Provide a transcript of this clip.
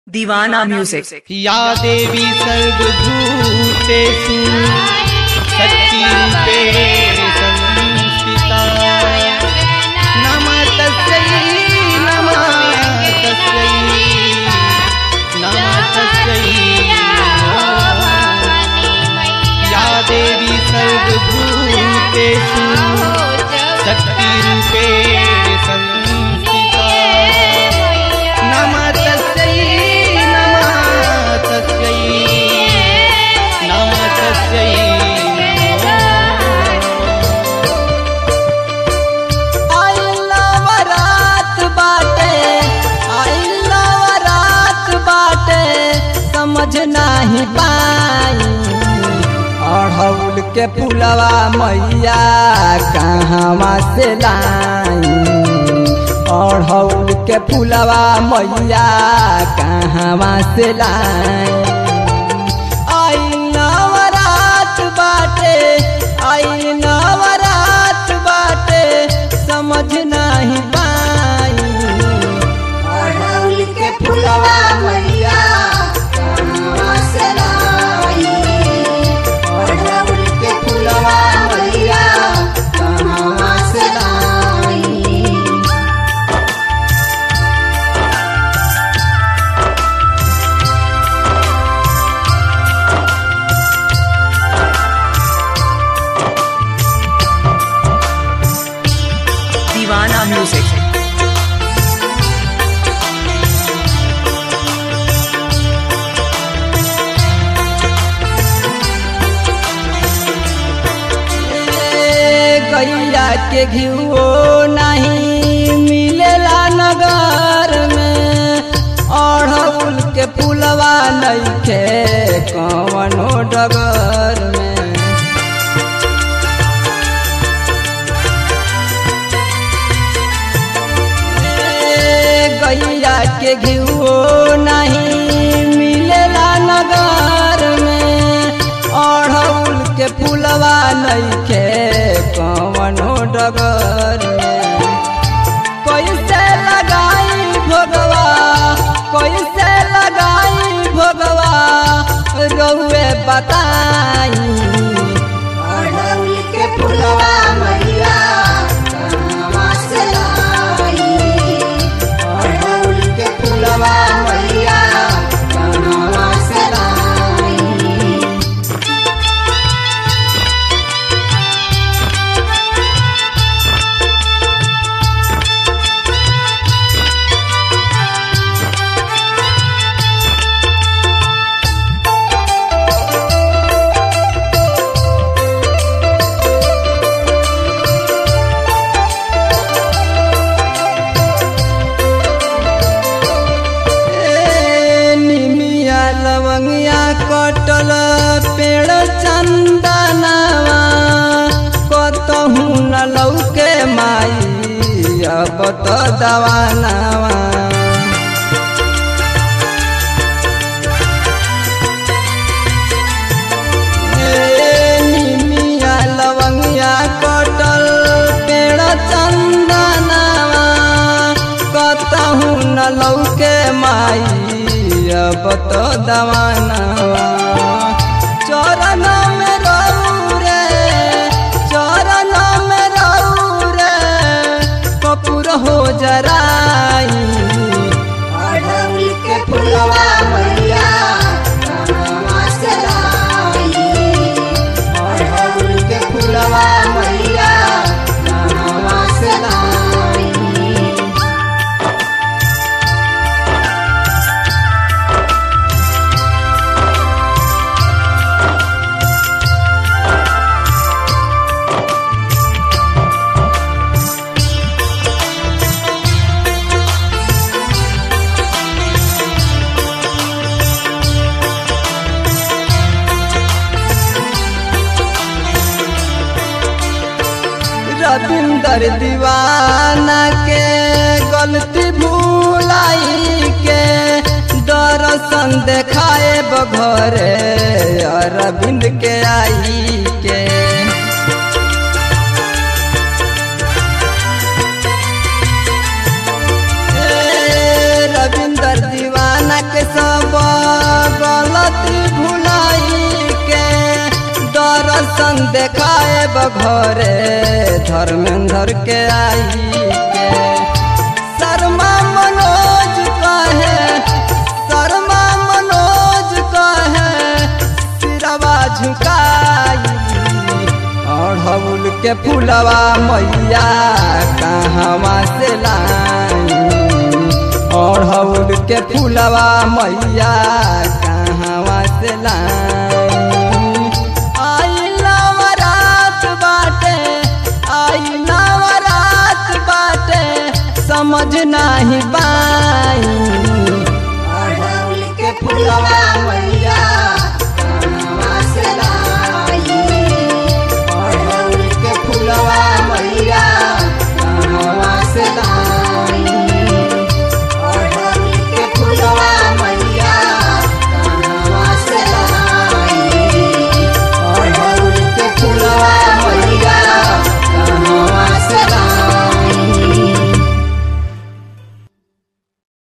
दीवाना म्यूजिक या देवी सर्वभूतेषु शक्तिरूपेण संस्थिता नमः तस्यै नमः तस्यै नमः तस्यै या देवी सर्वभूतेषु शक्तिरूपेण संस्थिता नमः तस्यै नमः तस्यै नमः तस्यै रात बाटे रात बाटे समझ नाही पाई अढ़ौल के पुलवा मैया कहवा से लाई अढ़ौल के पुलवा मैया कहवा से लाई आई नवरात बाटे आई नवरात बाटे समझ नहीं पाई अड़हुल के फुलवा मैया कहाँ से लाई? अड़हुल के फुलवा मैया कहाँ से लाई? दीवाना म्यूजिक ए, गैया के घियो नहीं मिलेला नगर में अढ़ौल के पुलवा नइखे कवनो डगर में ए, गैया के घियो नहीं मिलेला नगर में अढ़ौल के पुलवा नइखे कवनो डगर में कैसे लगाई भोगवा कैसे लगाई भोगवा रहुए बताई अड़हुल के फुलवा मैया कहाँ से लाई? अड़हुल के फुलवा मैया कहाँ से लाई? ए, निमिया लवंगिया कटल पेड़ चंदनवा कतहू न लौके माई अब तो दवानवा ए, निमिया लवंगिया कटल पेड़ चंदनवा कतहू न लौके माई अब तो दवानवा चरण में रहू रे चरण में रहू रे कपूर हो जराई अड़हुल के फुलवा मैया कहाँ से लाई? अड़हुल के फुलवा मैया कहाँ से लाई? रविंदर दीवाना के गलती भूलाई के दर्शन देखाए बघरे अरविंद के आई के ए, रविंदर दीवाना के घरे धर्मेंद्र के आई के शर्मा मनोज कहे शर्मा मनोज कहे सिरवा झुकाई अढ़ौल के फुलवा मैया कहवा से लाई अढ़ौल के फुलवा मैया कहवा से लाई आई नवरात बाटे आई नवरात बाटे समझ नाही बाई